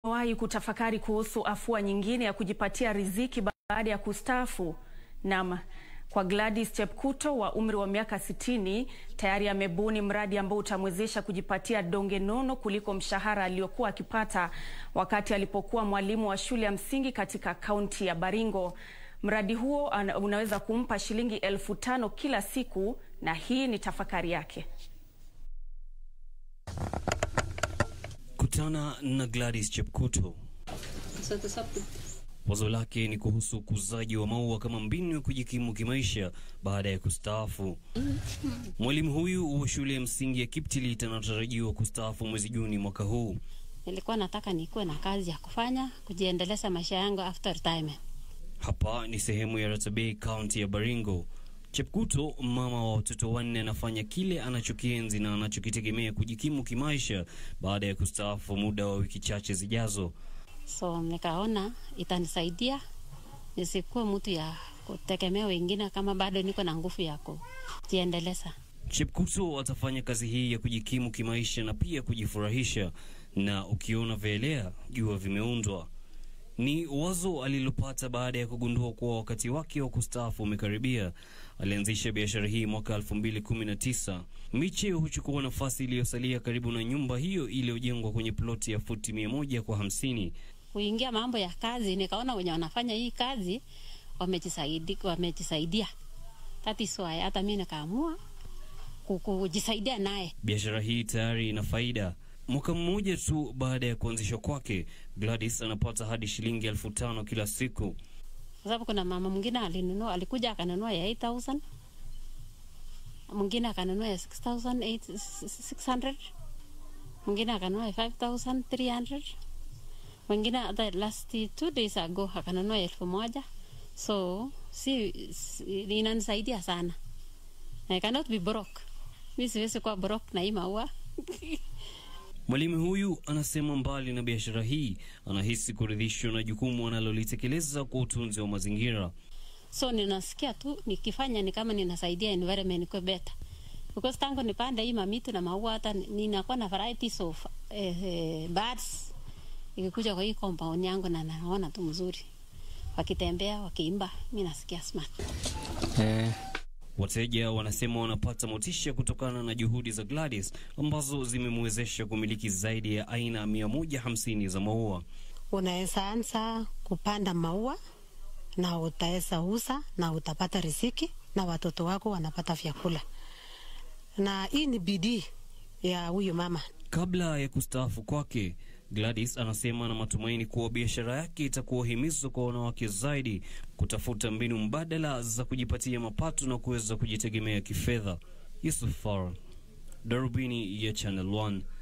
Umewahi kutafakari kuhusu afua nyingine ya kujipatia riziki baada ya kustaafu? Naam, kwa Gladys Chepkuto wa umri wa miaka sitini tayari amebuni mradi ambao utamwezesha kujipatia donge nono kuliko mshahara aliyokuwa akipata wakati alipokuwa mwalimu wa shule ya msingi katika kaunti ya Baringo. Mradi huo unaweza kumpa shilingi elfu tano kila siku na hii ni tafakari yake. Kutana na Gladys Chepkuto. Wazo lake ni kuhusu ukuzaji wa maua kama mbinu ya kujikimu kimaisha baada ya kustaafu. Mwalimu huyu wa shule ya msingi ya Kiptilit anatarajiwa kustaafu mwezi Juni mwaka huu. Nilikuwa nataka nikuwe na kazi ya kufanya kujiendeleza maisha yangu after retirement. Hapa ni sehemu ya Ratabei, kaunti ya Baringo. Chepkuto, mama wa watoto wanne, anafanya kile anachokienzi na anachokitegemea kujikimu kimaisha baada ya kustaafu muda wa wiki chache zijazo. So nikaona itanisaidia nisikuwe mtu ya kutegemea wengine kama bado niko na nguvu ya kujiendeleza. Chepkuto atafanya kazi hii ya kujikimu kimaisha na pia kujifurahisha, na ukiona vielea jua vimeundwa. Ni wazo alilopata baada ya kugundua kuwa wakati wake wa kustaafu umekaribia. Alianzisha biashara hii mwaka 2019. Miche huchukua nafasi iliyosalia karibu na nyumba hiyo iliyojengwa kwenye ploti ya futi mia moja kwa hamsini. Kuingia mambo ya kazi, nikaona wenye wanafanya hii kazi wamejisaidia, wamejisaidia. That is why hata mimi nikaamua kujisaidia naye. Biashara hii tayari ina faida. Mwaka mmoja tu baada ya kuanzishwa kwake, Gladys anapata hadi shilingi elfu tano kila siku. Kwa sababu kuna mama mwingine alinunua, alikuja akanunua ya 8000 mwingine akanunua ya 6600 mwingine akanunua ya 5300 mwingine hata last two days ago akanunua ya elfu moja so si, si inanisaidia sana. I cannot be broke. Mi siwezi kuwa broke na hii maua Mwalimu huyu anasema mbali na biashara hii, anahisi kuridhishwa na jukumu analolitekeleza kwa utunzi wa mazingira. So ninasikia tu nikifanya ni kama ninasaidia environment kwa better. Because tangu nipande hii mamitu na maua hata ninakuwa na varieties of eh, eh, birds ikikuja kwa hii compound yangu na naona tu mzuri. Wakitembea, wakiimba, mimi nasikia smart. Eh. Wateja wanasema wanapata motisha kutokana na juhudi za Gladys ambazo zimemwezesha kumiliki zaidi ya aina 150 za maua. Unaweza anza kupanda maua na utaweza uza na utapata riziki na watoto wako wanapata vyakula, na hii ni bidii ya huyu mama. Kabla ya kustaafu kwake, Gladys anasema na matumaini kuwa biashara yake itakuwa himizo kwa wanawake zaidi kutafuta mbinu mbadala za kujipatia mapato na kuweza kujitegemea kifedha. Yusuf Farah, Darubini ya Channel 1.